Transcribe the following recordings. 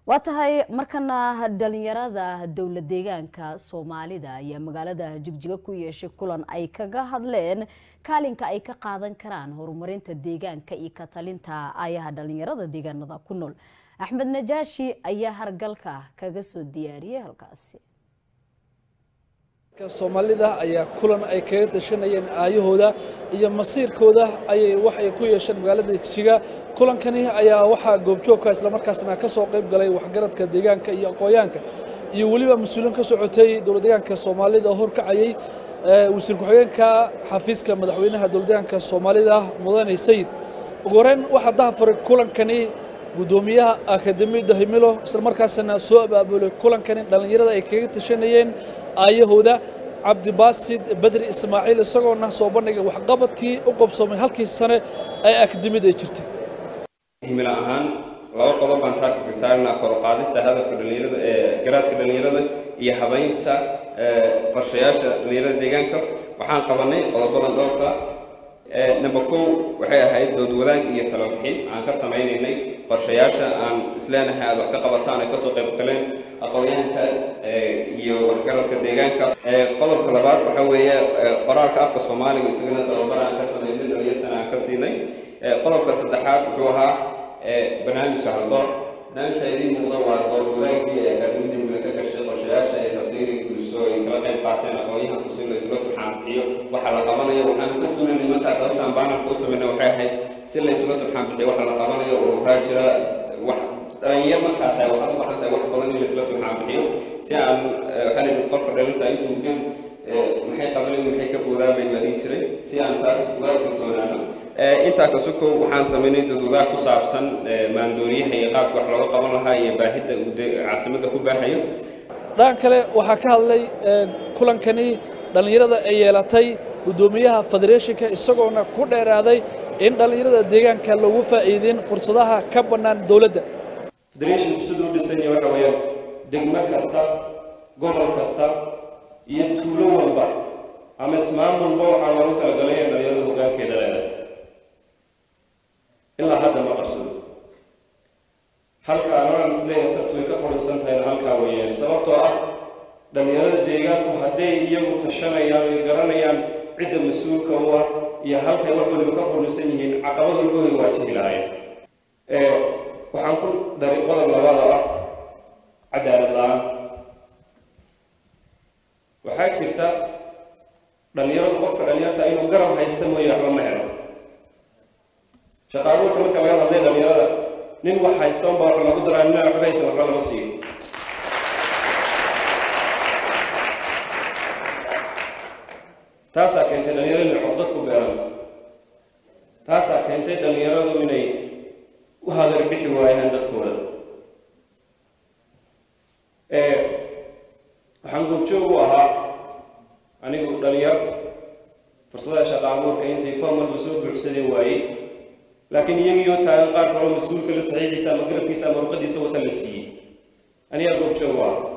waa tahay markana dhalinyarada dowla deegaanka soomaalida ayaa magaalada jigjiga ku yeeshay kulan ay kaga hadleen kaalinka ay ka qaadan karaan horumarinta deegaanka iyo ka talinta ayaha dhalinyarada deegaanada ku nool axmed najaashi ayaa hargalka kaga soo diyaariyay halkaasi soomaalida ayaa kulan ay kaga tashanayeen aayahooda iyo masiirkooda ayay waxay ku yeesheen magaalada jijiga kulankani ayaa waxaa goobjoogka islamarkaasna ka soo qayb galay waxgaradka deegaanka iyo aqoonyaanka iyo weliba mas-uuliin ka socotay dowlad deegaanka soomaalida oo horkacayay wasiir ku-xigeenka xafiiska madaxweynaha dowlad deegaanka soomaalida mudane sayid ugu horeyn waxaa dahafuray kulankani gudoomiyaha akademiyadda himilo islamarkaasna soo abaabulay kulankani dhallinyarada ay kaga tashanayeen aayahooda cabdibaasid bedri ismaaciil isagoona soo bandhigay waxqabadkii u qabsoomay halkii sane ee akademiyada ay jirtay himilo ahaan laba qodob baan taarka saarnaa kor u qaadista hadafka dhallinyarada ee garaadka dhallinyarada iyo habaynta qorshayaasha dhallinyarada deegaanka waxaan qabanay qodobadan dhowrka number kow waxay ahayd dood wadaag iyo talabixin aan ka samaynaynay qorshayaasha aan isleenahay aad wax ka qabataan ay kasoo qayb galeen aqoonyahanka iyo waxgaradka deegaanka qodobka labaad waxa weeye qoraalka afka soomaaliga isagana tababar aan ka samaynay dhalinyartan aan ka siinay qodobka saddexaad wuxuu ahaa barnaamijka haldoor barnaamijka idiin muuqda waa dood wadaagii ee akaademiyada mule ka gashay qorshayaasha ay rabtay inay fuliso ay kala qayb qaateen aqoonyahanku si la isla turxaan bixiyo waxa la qabanayo waxaan ka duulanay markaas sababtaan baanarka u sameynay waxay ahayd si la isla turxaan bixiyo waxa la qabanayo oo waxaa jira wax dhalinyar markaa tahay waxaad u baahan tahay wax badan in la isla turxaan bixiyo si aan waxaa la yidhi qofka dhalinta intuu gel maxay qabanay maxay ka boodaan bay la dhihi jiray si aan taas uga kalsoonaano intaa ka sokow waxaan samaynay dadwadaha ku saabsan maandooriyaha iyo qaabka wax looga qaban lahaa iyo baahida uu caasimadda ku baahayo dhan kale waxaa ka hadlay kulankani dhallinyarada ay yeelatay guddoomiyaha federeeshinka isagoona ku dheeraaday in dhallinyarada deegaanka loogu faa'iideyn fursadaha ka bannaan dowladda federeeshinku siduu dhisan yahay waxa weeyaan degmo kasta gobol kasta iyo tuulo walba ama ismaamulba waxaa loogu talagalay in dhallinyarada hoggaankeeda leedahay ilaa hadda ma qabsado halka anaan isleeyahay sababtu way ka qurunsan tahayna halkaa weeyaan sababtoo ah dhallinyarada deegaanku hadday iyagu tashanayaan ay garanayaan cidda mas-uulka u ah iyo halkay wax waliba ka qurunsan yihiin caqabad walba way waajihi lahaayeen waxaan ku daray qodob labada ah cadaalad la-aan waxaa jirta dhallinyaradu qofka dhallinyarta inuu garab haysta mooye waxba ma helo shaqaabuurka marka laga hadlay dhallinyarada nin wax haysta unbaa wax lagu daraa nina waxba haysan waxba lama siiyo taasaa keentay dhallinyaradu inay codad ku beeranto taasaa keentay dhallinyaradu inay u hadar bixi waayaan dadkooda waxaan goobjoog u ahaa anigu dhalinyar fursadaha shaqa abuurka intay foom walba soo buuxsadeen waayey laakiin iyagiioo taagan qaar kaloo mas-uulka la saxiixiisa ama garabkiisa ama ruqadiisa wata la siiyey anigaa goobjoog u ahaa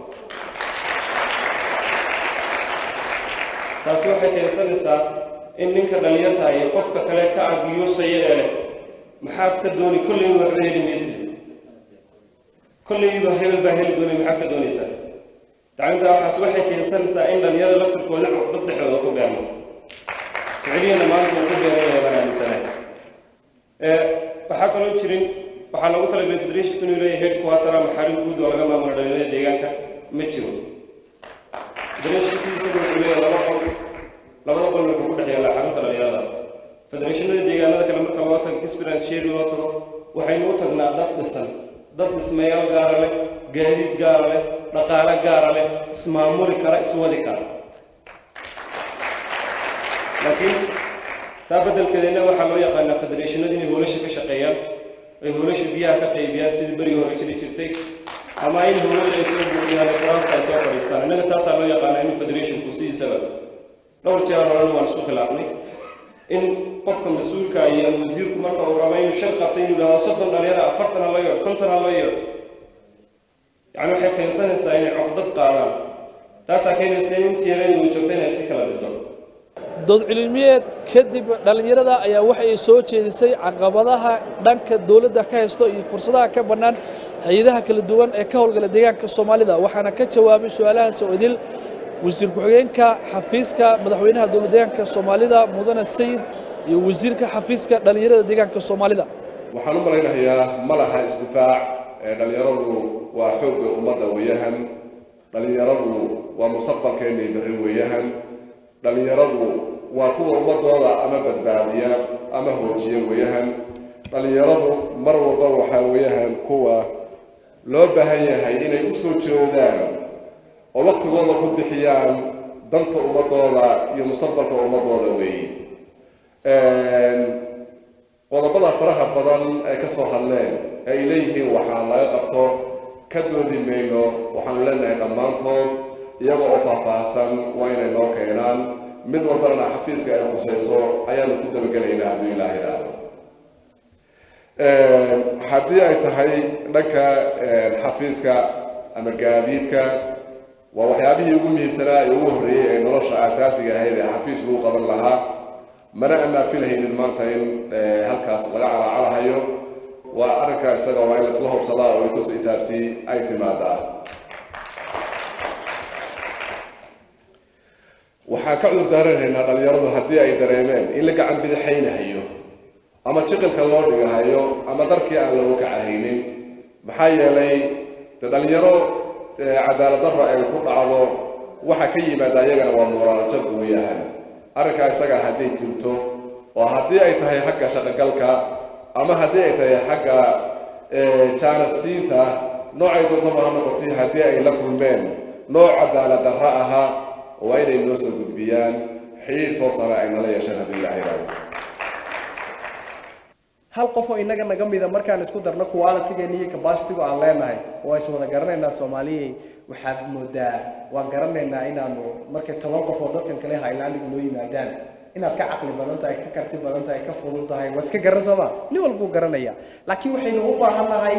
taasi waxay keensanaysaa in ninka dhalinyarta iyo qofka kale ka agiyuusaya ee leh maxaad ka dooni kolleyba waxba heli maysid kolleyba hebel baa heli doonay maxaad ka doonaysaa tacliinta waxaas waxay keensanaysaa in dhalinyarada laftirkooda codbad dhexdooda ku beerno ficiliyana maanta uu ku beeran yahay baan aaminsanahay waxaa kaloo jirin waxaa loogu talagalay federation inuu leeyahay headquarter ama xarin guud oo laga maamulo dhalinyarada deegaanka ma jiro federation sidiisa wuxuu leeyahay laba qol labada qol wuxuu ku dhex yaallaa xarunta dhalinyarada federeeshinada deegaanada kale marka loo tago experience sharing loo tago waxaynu u tagnaa dad dhisan dad dhismayaal gaara leh gaadiid gaara leh dhaqaale gaara leh ismaamuli kara iswadi kara laakiin taa beddelkeedana waxaa loo yaqaanaa federeeshinada inay hoolasha ka shaqeeyaan ay hoolasha biyaha ka qaybiyaan sidii berigii hore jiri jirtay ama in hoolasha ay soo buuxiyaan ee kuraasta ay soo fadhiistaan innaga taasaa loo yaqaanaa inuu federationku sidiisaba dhowr jeer horena waan isku khilaafnay in qofka mas-uulka iyo ama wasiirku marka uu rabo inuu shar qabto inuu yidhahdo soddon dhalinyara afartan ha loo yeedho konton ha loo yeedho yacni waxay keensanaysaa inay cogdad qaadaan taasaa keenaysa in intii yareed uu joogta inay si kala dido dood cilmiyeed kadib dhallinyarada ayaa waxay soo jeedisay caqabadaha dhanka dowladda ka haysto iyo fursadaha ka bannaan hay-adaha kala duwan ee ka howlgala deegaanka soomaalida waxaana ka jawaabay su-aalahaas oo idil wasiir ku-xigeenka xafiiska madaxweynaha dowlad deegaanka soomaalida mudane sayid iyo wasiirka xafiiska dhallinyarada deegaanka soomaalida waxaan u malaynayaa ma laha isdifaac ee dhallinyaradu waa xoogga ummadda weeyahan dhallinyaradu waa mustaqbalkeennay berri weeyahan dhallinyaradu waa kuwa ummadooda ama badbaadiya ama hoojiya weeyahan dhallinyaradu mar walba waxaa weeyahan kuwa loo baahan yahay inay u soo jeedaan oo waktigooda ku bixiyaan danta ummadooda iyo mustaqbalka ummadooda weeye qodobada faraha badan ay ka soo hadleen ee ay leeyihiin waxaa laga qabto ka doodi mayno waxaanu leenahay dhammaantood iyaga oo faahfaahsan waa inay noo keenaan mid walbana xafiiska ay khusayso ayaanu ku dabagelaynaa hadduu ilaah idhaahdo haddii ay tahay dhanka xafiiska ama gaadiidka waa waxyaabihii ugu muhiimsanaa ee ugu horreeyey ee nolosha aasaasiga ahayd ee xafiis lagu qaban lahaa mana amaafilhaynin maanta in halkaas laga calaacalahayo waa arrinkaa isaga waa in laisla hubsadaa oo itus itaabsi ay timaadaa waxaan ka cudur daaranaynaa dhallinyaradu haddii ay dareemeen in la gacan bidixaynahayo ama jiqilka loo dhigahayo ama darkii aan loogu kacahaynin maxaa yeelay de dhallinyaro cadaalad darro ay ku dhacdo waxa ka yimaada iyagana waa mooraaljab weeyahan arrinkaa isaga hadday jirto oo haddii ay tahay xagga shaqogalka ama haddii ay tahay xagga jaanasiinta noocay doontaba ha noqotay haddii ay la kulmeen nooc cadaalad darro ahaa waa inay noo soo gudbiyaan xidhiir toosana ay nala yeesheen hadduu ilaah yidhaahdo hal qof oo inaga naga mida markaan isku darno qualitygeena iyo capacitygu aan leenahay waa is wada garanaynaa soomaaliyey waxaad moodaa waan garanaynaa inaanu markay toban qof oo dadkan kale highlandiga noo yimaadaan inaad ka caqli badan tahay ka karti badan tahay ka fudud tahay waad iska garan sooma nin walbuu garanaya laakiin waxaynu u baahan nahay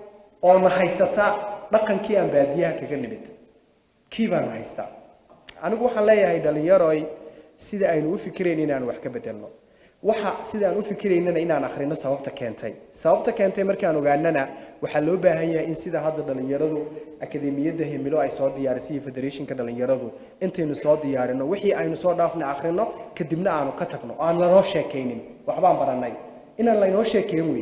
oo na haysata dhaqankii aan baadiyaha kaga nimid kii baanu haystaa anigu waxaan leeyahay dhalinyaroy sida aynu u fikirayn inaan wax ka bedelno waxa sidaan u fikiraynana inaan akhrino sababta keentay sababta keentay markaan ogaanana waxaa loo baahan yahay in sida hadda dhalinyaradu akademiyadda himilo ay soo diyaarisay iyo federationka dhalinyaradu intaynu soo diyaarino wixii aynu soo dhaafna akhrino kadibna aanu ka tagno oo aan lanoo sheekaynin waxbaan baranay inaan laynoo sheekayn wey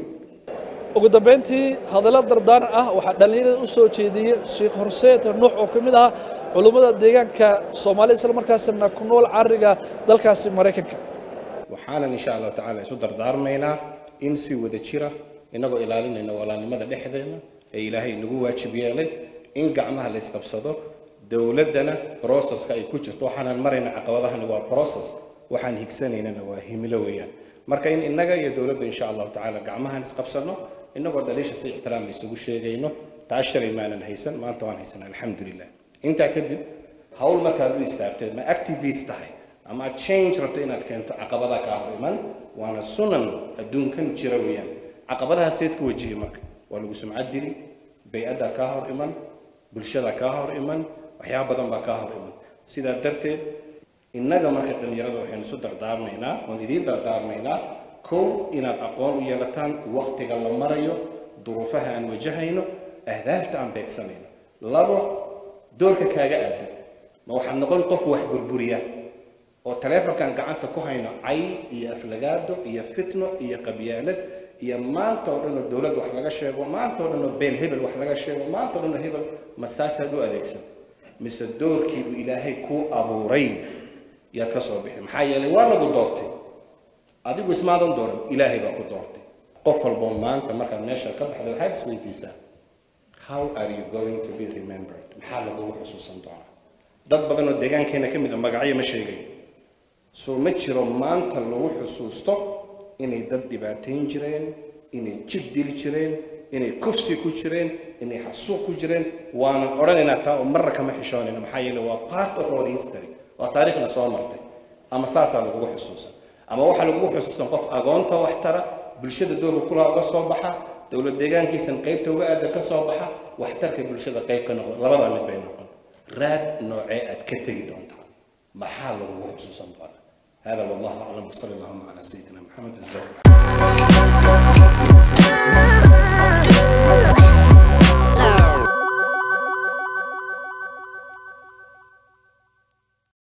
ugu dambeyntii hadallo dardaaran ah waxaa dhallinyarada u soo jeediyey sheekh horseed nuux oo ka mid ah culummada deegaanka soomaalida isla markaasna ku nool cariga dalkaasi maraykanka waxaanan insha allahu tacaala isu dardaarmaynaa in si wada jira inagoo ilaalinayna walaalnimada dhexdeena ee ilaahay inagu waajib yeelay in gacmaha la isqabsado dowladdana broceska ay ku jirto waxaanan marayna caqabadahani waa process waxaan higsanaynana waa himilo weeyaan marka in innaga iyo dowladda insha allahu tacaala gacmahan isqabsano inagoo dhaliisha si ixtiraam la isugu sheegayno taa shalay maanan haysan maanta waan haysanaa alxamdulilah intaa kadib hawl markaad u istaagteed ma activist tahay ama aad change rabto inaad keento caqabadaha kaa hor iman waana sunan adduunkan jira weeyaan caqabadaha seed ku wajihi marka waa lagu sumcad dili bay-addaa kaa hor iman bulshada kaa hor iman waxyaaba badan baa kaa hor iman sidaa darteed innaga marka dhallinyarada waxaynu isu dardaarmaynaa oon idiin dardaarmaynaa kow inaad aqoon u yeelataan waktiga la marayo duruufaha aan wajahayno ahdaafta aan beegsanayno labo doorka kaaga aadan ma waxaad noqon qof wax burburiya oo taleefonkan gacanta ku hayno cay iyo aflagaado iyo fitno iyo qabyaalad iyo maanta oo dhan oo dowladda wax laga sheego maanta oo dhan oo beel hebel wax laga sheego maanta oo dhan oo hebel ma saasaad u adeegsan mise doorkii uu ilaahay kuu abuuray yaad ka soo bixi maxaa yeelay waa lagu doortay adigu ismaadan dooran ilaahay baa ku doortay qof walboo maanta markaad meesha ka baxda waxaad isweydiisaa how are you going to be remembered maxaa lagugu xusuusan doonaa dad badan oo deegaankeena ka mid a magacyo ma sheegayo soo ma jiro maanta lagu xusuusto inay dad dhibaatayn jireen inay jid dili jireen inay kufsi ku jireen inay xasuuq ku jireen waanan odhanaynaa taa oo marra kama xishoonayna maxaa yeele waa part of our history waa taariikhna soo martay ama saasaa lagugu xusuusan ama waxaa lagugu xusuusan qof agoonta wax tara bulshada doorka kulaha uga soo baxa dowlad deegaankiisan qaybta uga aada ka soo baxa waxtarka bulshada qayb ka noqda labadaa mid bay noqon raad noocee aad ka tegi doontaa maxaa lagugu xusuusan doonaa هذا والله اعلم وصلى اللهم على سيدنا محمد الزوج